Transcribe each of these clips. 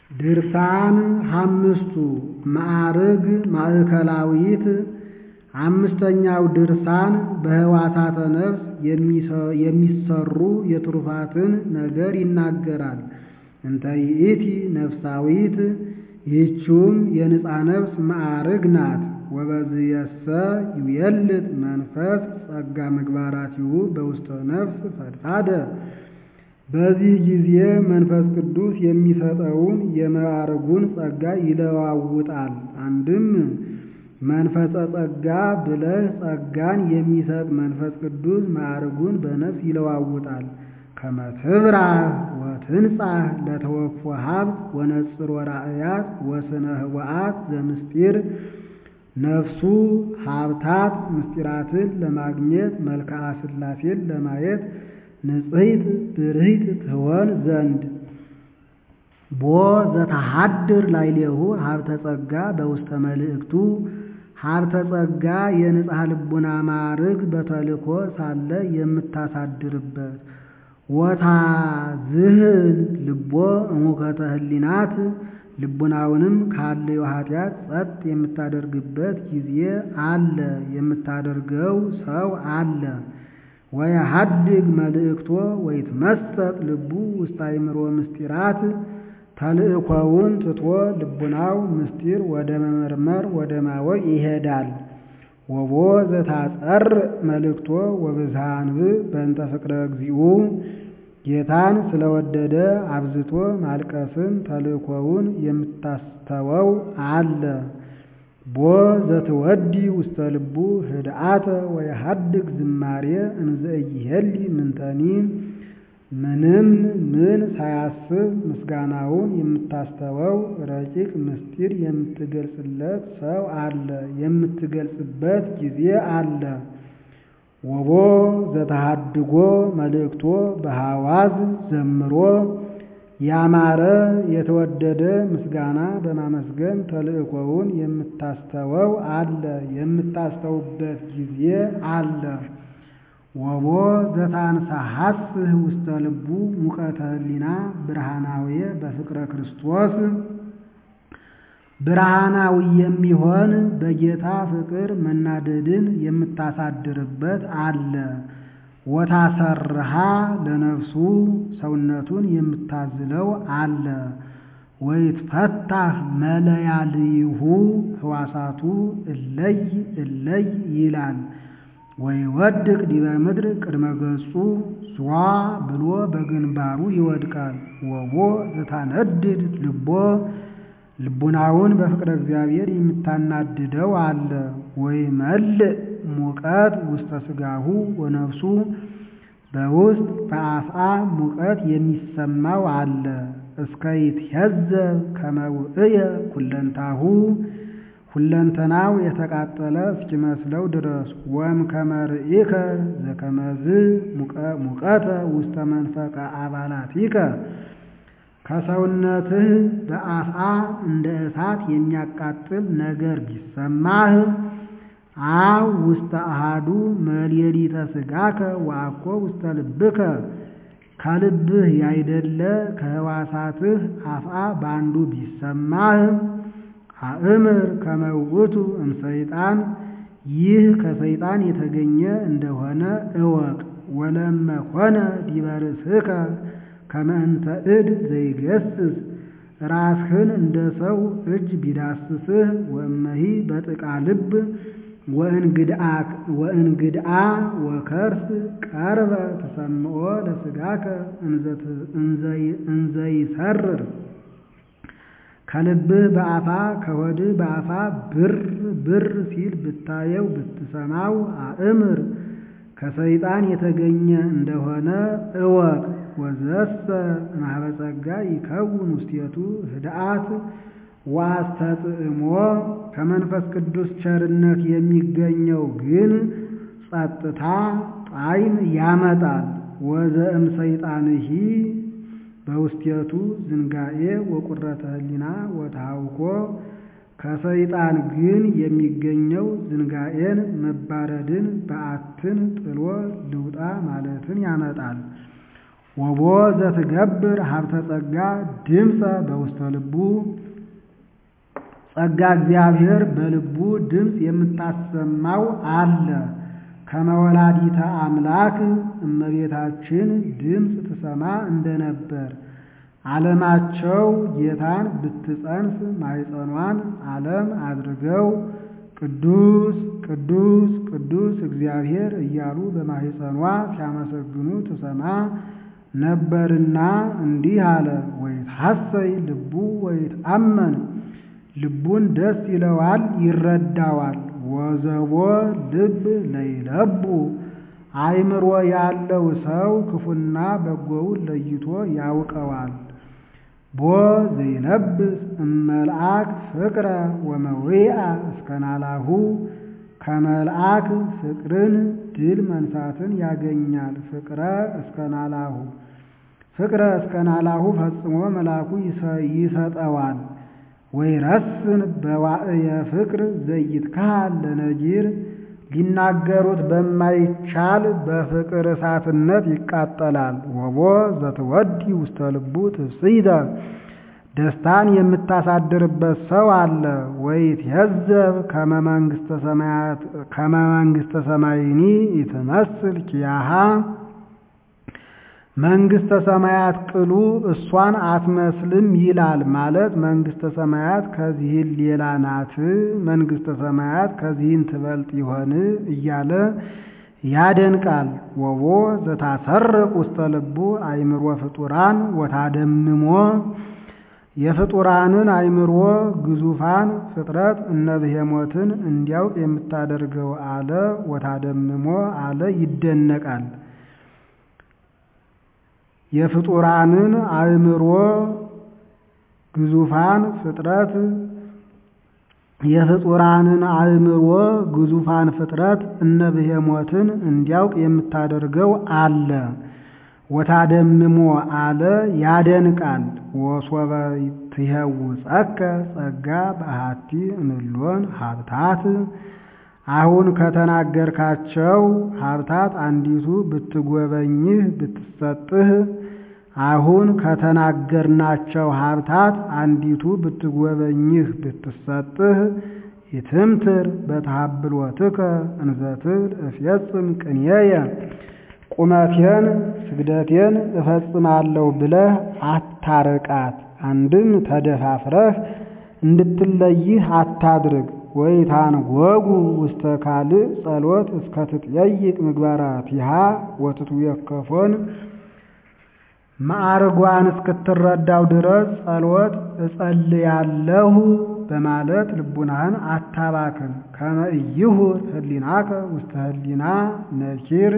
ድርሳን አምስቱ ማዕርግ ማእከላዊት አምስተኛው ድርሳን በህዋሳተ ነፍስ የሚሰሩ የትሩፋትን ነገር ይናገራል። እንተ ይእቲ ነፍሳዊት ይህችውም የንጻ ነፍስ ማዕርግ ናት። ወበዝየሰ ይዌልጥ መንፈስ ጸጋ ምግባራቲሁ በውስተ ነፍስ ፈድፋደ በዚህ ጊዜ መንፈስ ቅዱስ የሚሰጠውን የማዕርጉን ጸጋ ይለዋውጣል። አንድም መንፈሰ ጸጋ ብለህ ጸጋን የሚሰጥ መንፈስ ቅዱስ ማዕርጉን በነፍስ ይለዋውጣል። ከመ ትብራህ ወትንጻሕ ለተወክፎ ሀብት ወነጽሮ ራእያት ወስነ ህወአት ዘምስጢር ነፍሱ ሀብታት ምስጢራትን ለማግኘት መልክዓ ሥላሴን ለማየት ንጽሕት ብርህት ትሆን ዘንድ ቦ ዘተሃድር ላዕሌሁ ሀብተ ጸጋ በውስተ መልእክቱ ሀብተ ጸጋ የንጽሐ ልቡና ማዕርግ በተልእኮ ሳለ የምታሳድርበት ወታዝህን ልቦ እሙከተ ህሊናት ልቡናውንም ካለው ኃጢአት ጸጥ የምታደርግበት ጊዜ አለ፣ የምታደርገው ሰው አለ። ወየሐድግ መልእክቶ ወይትመሰጥ ልቡ ውስተ አእምሮ ምስጢራት ተልእኮውን ትቶ ልቡናው ምስጢር ወደ መመርመር ወደ ማወቅ ይሄዳል። ወቦ ዘታጸር መልእክቶ ወብዝሃ አንብዕ በእንተ ፍቅረ እግዚኡ ጌታን ስለወደደ አብዝቶ ማልቀስን ተልእኮውን የምታስተወው አለ። ቦ ዘትወዲ ውስተ ልቡ ህድአተ ወየሐድግ ዝማሬ እንዘ ኢይሄሊ ምንተኒ ምንም ምን ሳያስብ ምስጋናውን የምታስተወው ረቂቅ ምስጢር የምትገልጽለት ሰው አለ፣ የምትገልጽበት ጊዜ አለ። ወቦ ዘተሃድጎ መልእክቶ በሐዋዝ ዘምሮ ያማረ የተወደደ ምስጋና በማመስገን ተልእኮውን የምታስተወው አለ፣ የምታስተውበት ጊዜ አለ። ወቦ ዘታንሳሐስህ ውስተ ልቡ ሙቀተ ህሊና ብርሃናዊ በፍቅረ ክርስቶስ ብርሃናዊ የሚሆን በጌታ ፍቅር መናደድን የምታሳድርበት አለ። ወታሰርሃ ለነፍሱ ሰውነቱን የምታዝለው አለ። ወይትፈታህ መለያልይሁ ህዋሳቱ እለይ እለይ ይላል። ወይወድቅ ዲበ ምድር ቅድመ ገጹ ዟ ብሎ በግንባሩ ይወድቃል። ወቦ ዘታነድድ ልቦ ልቡናውን በፍቅረ እግዚአብሔር የምታናድደው አለ። ወይ መልእ ሙቀት ውስተ ስጋሁ ወነፍሱ በውስጥ በአፍአ ሙቀት የሚሰማው አለ። እስከ ይትሄዘብ ከመ ውእየ ኩለንታሁ ሁለንተናው የተቃጠለ እስኪመስለው ድረስ ወም ከመርኢከ ዘከመዝ ሙቀተ ውስተ መንፈቀ አባላቲከ ከሰውነትህ በአፍአ እንደ እሳት የሚያቃጥል ነገር ቢሰማህ አው ውስተ አሃዱ መልየሊተ ስጋከ ወአኮ ውስተ ልብከ ከልብህ ያይደለ ከህዋሳትህ አፍአ ባንዱ ቢሰማህ አእምር ከመውቱ እምሰይጣን ይህ ከሰይጣን የተገኘ እንደሆነ እወቅ። ወለመ ኮነ ዲበ ርእስከ ከመ እንተ እድ ዘይገስስ ራስህን እንደ ሰው እጅ ቢዳስስህ ወእመሂ በጥቃ ልብ ወእንግድአ ወከርስ ቀርበ ተሰምዖ ለስጋከ እንዘይሰርር ከልብህ በአፋ ከሆድህ በአፋ ብር ብር ሲል ብታየው ብትሰማው አእምር ከሰይጣን የተገኘ እንደሆነ እወቅ። ወዘሰ እምኀበ ጸጋ ይከውን ውስቴቱ ህድአት ወአስተጥዕሞ ከመንፈስ ቅዱስ ቸርነት የሚገኘው ግን ጸጥታ ጣዕም ያመጣል። ወዘእም ሰይጣንሂ በውስቴቱ ዝንጋኤ ወቁረተ ህሊና ወተሃውኮ ከሰይጣን ግን የሚገኘው ዝንጋኤን መባረድን በዓትን ጥሎ ልውጣ ማለትን ያመጣል። ወቦ ዘትገብር ሀብተ ጸጋ ድምፀ በውስተ ልቡ ጸጋ እግዚአብሔር በልቡ ድምፅ የምታሰማው አለ። ከመወላዲተ አምላክ እመቤታችን ድምፅ ትሰማ እንደነበር ዓለማቸው ጌታን ብትጸንስ ማኅፀኗን ዓለም አድርገው ቅዱስ ቅዱስ ቅዱስ እግዚአብሔር እያሉ በማኅፀኗ ሲያመሰግኑ ትሰማ ነበርና እንዲህ አለ። ወይትሐሰይ ልቡ ወይትአመን ልቡን ደስ ይለዋል ይረዳዋል። ወዘቦ ልብ ለይለቡ አእምሮ ያለው ሰው ክፉና በጎውን ለይቶ ያውቀዋል። ቦ ዘይለብስ እመልአክ ፍቅረ ወመዊአ እስከናላሁ ከመልአክ ፍቅርን ድል መንሳትን ያገኛል። ፍቅረ እስከናላሁ ፍቅረ እስከናላሁ ፈጽሞ መልአኩ ይሰጠዋል። ወይረስን በዋዕየ ፍቅር ዘይትካል ለነጊር ሊናገሩት በማይቻል በፍቅር እሳትነት ይቃጠላል። ወቦ ዘትወዲ ውስተ ልቡ ትፍስሕተ ደስታን የምታሳድርበት ሰው አለ። ወይትየዘብ ከመ መንግሥተ ሰማይኒ ይትመስል ኪያሃ መንግሥተ ሰማያት ቅሉ እሷን አትመስልም ይላል። ማለት መንግሥተ ሰማያት ከዚህን ሌላ ናት፣ መንግሥተ ሰማያት ከዚህን ትበልጥ ይሆን እያለ ያደንቃል። ወቦ ዘታሰርቅ ውስተ ልቡ አእምሮ ፍጡራን ወታደምሞ የፍጡራንን አእምሮ ግዙፋን ፍጥረት እነ ብሄሞትን እንዲያውቅ የምታደርገው አለ። ወታደምሞ አለ ይደነቃል። የፍጡራንን አእምሮ ግዙፋን ፍጥረት የፍጡራንን አእምሮ ግዙፋን ፍጥረት እነ ብሄሞትን እንዲያውቅ የምታደርገው አለ። ወታደምሞ አለ ያደንቃል። ወሶበ ትሄውፀከ ጸጋ በአሐቲ እምሎን ሀብታት አሁን ከተናገርካቸው ሀብታት አንዲቱ ብትጎበኝህ ብትሰጥህ አሁን ከተናገርናቸው ሀብታት አንዲቱ ብትጎበኝህ ብትሰጥህ ይትምትር በተሃብሎትከ እንዘትል እፌጽም ቅንየየ ቁመቴን ስግደቴን እፈጽማለሁ ብለህ አታርቃት። አንድም ተደፋፍረህ እንድትለይህ አታድርግ። ወይታንጎጉ ውስተ ካልእ ጸሎት እስከ ትጠይቅ ምግባራቲሃ ወትትዌከፎን ማዕርጓን እስክትረዳው ድረስ ጸሎት እጸልያለሁ በማለት ልቡናህን አታባክን። ከመ ኢይሁር ህሊናከ ውስተ ህሊና ነኪር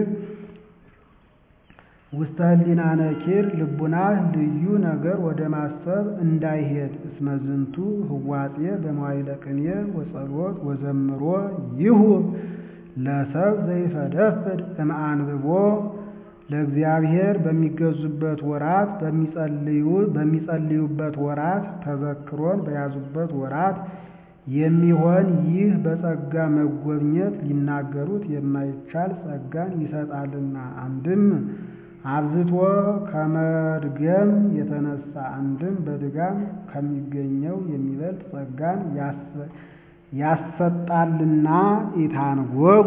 ውስተ ህሊና ነኪር ልቡናህ ልዩ ነገር ወደ ማሰብ እንዳይሄድ። እስመ ዝንቱ ህዋጼ በመዋዕለ ቅኔ ወጸሎት ወዘምሮ ይሁብ ለሰብ ዘይፈደፍድ እምአንብቦ ለእግዚአብሔር በሚገዙበት ወራት በሚጸልዩበት ወራት ተዘክሮን በያዙበት ወራት የሚሆን ይህ በጸጋ መጎብኘት ሊናገሩት የማይቻል ጸጋን ይሰጣልና። አንድም አብዝቶ ከመድገም የተነሳ አንድም በድጋም ከሚገኘው የሚበልጥ ጸጋን ያሰጣልና። ኢታንጎጉ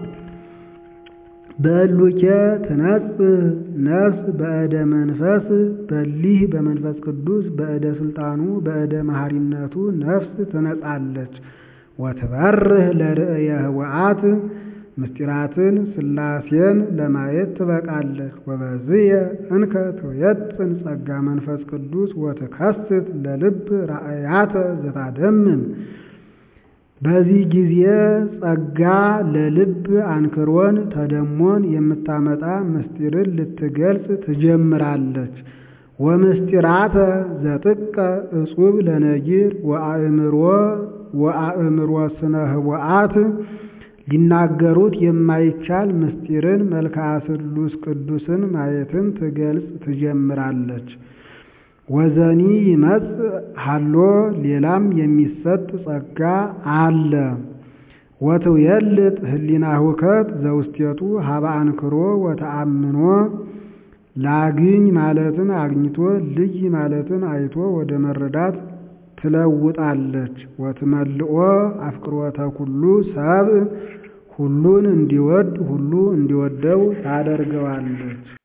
በእሉኬ ትነጽህ ነፍስ በእደ መንፈስ በሊህ በመንፈስ ቅዱስ በእደ ስልጣኑ በእደ መሐሪነቱ ነፍስ ትነጻለች። ወትበርህ ለርእየ ህወአት ምስጢራትን ሥላሴን ለማየት ትበቃለች። ወበዝየ እንከ ትየጥን ጸጋ መንፈስ ቅዱስ ወትከስት ለልብ ራእያተ ዘታደምም በዚህ ጊዜ ጸጋ ለልብ አንክሮን ተደሞን የምታመጣ ምስጢርን ልትገልጽ ትጀምራለች። ወምስጢራተ ዘጥቀ እጹብ ለነጊር ወአእምሮ ወአእምሮ ስነ ህወአት ሊናገሩት የማይቻል ምስጢርን መልክዓ ስሉስ ቅዱስን ማየትን ትገልጽ ትጀምራለች። ወዘኒ ይመጽእ ሀሎ ሌላም የሚሰጥ ጸጋ አለ። ወትውየልጥ ህሊና ሁከት ዘውስቴቱ ሀበ አንክሮ ወተአምኖ ላግኝ ማለትን አግኝቶ ልይ ማለትን አይቶ ወደ መረዳት ትለውጣለች። ወትመልኦ አፍቅሮተ ኩሉ ሰብእ ሁሉን እንዲወድ ሁሉ እንዲወደው ታደርገዋለች።